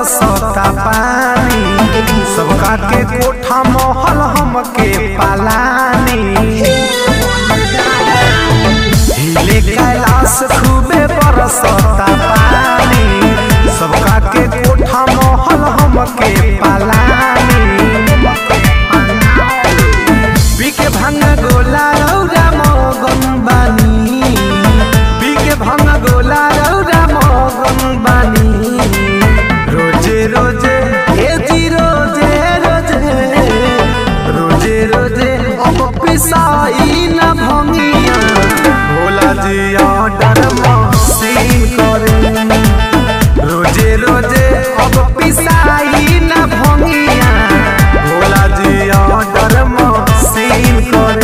बरसता पानी सबका के कोठा महल हमके पालानी हिले कैलाश खूबे बरसता पानी सबका के कोठा महल हमके पालानी पीके भांग गोला रौरा मगन बानी पीके भांग गोला रौरा मगन बानी रोजे रोजे हे जी रोजे रोजे रोजे रोजे अब पिसाई न भंगिया भोला जी ऑर्डर मसीन करे रोजे रोजे अब पिसाई न भंगिया भोला जी ऑर्डर मसीन करे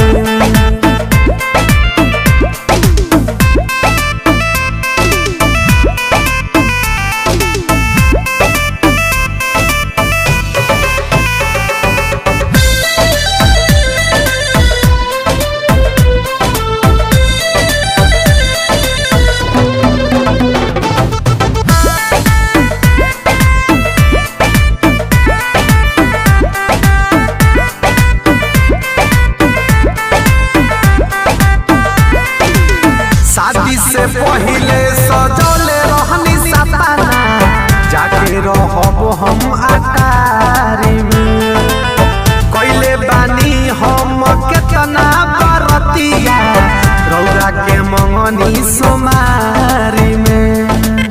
शादी से पहिले सजौले रहनी सपना जाके रहब हम अटारी में कैले बानी हम केतना बरतिया रौरा के मंगनी सोमारी में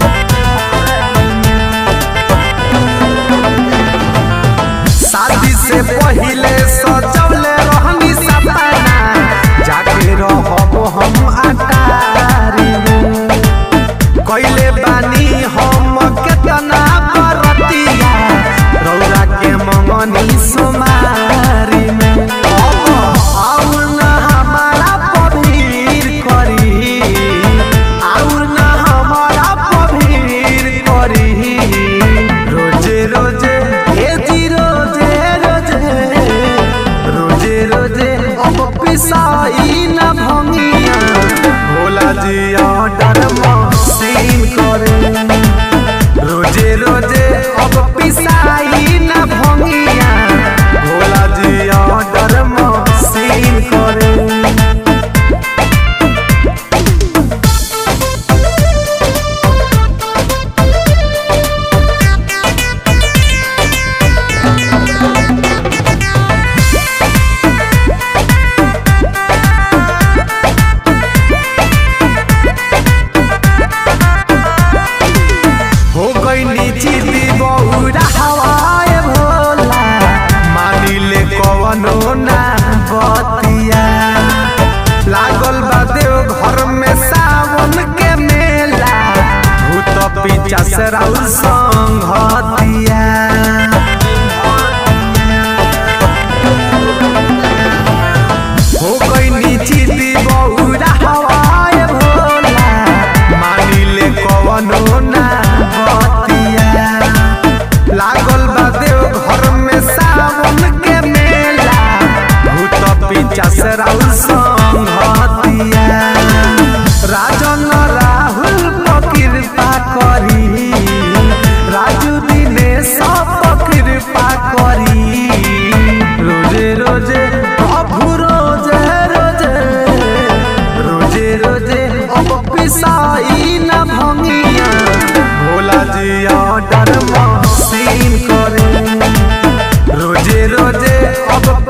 शादी से पहिले सजौले रहनी सपना जाके रहब हम अटारी में कैले बानी हम केतना बरतिया रौरा के मंगनी सोमारी में अब आउर न हमारा पभीर करी आउर न हमारा पभीर करी रोजे रोजे हे जी रोजे रोजे रोजे रोजे अब पिसाई न भंगिया भोला जी ऑर्डर मसीन करे रोजे रोजे अब पिसाई न भंगिया भोला जी ऑर्डर मसीन करे हो गई नीची दी बहुरा हवाए भोला मानिले कवनो ना बतिया लागल बा देव घर में सावन के मेला भूत पीछा से राउर संघतिया हो गई नीची दी बहुरा हवाए भोला मानिले कवनो ना बतिया लागल बा देव घर में सावन के मेला भूत पीछा से राउर संघतिया राजन राहुल पर कृपा करी राजू दिनेश पर कृपा करी रोजे रोजे प्रभु रोजे रोजे रोजे रोजे अब पिसाई न भंगिया भोला जी ऑर्डर मसीन करे रोजे रोजे अब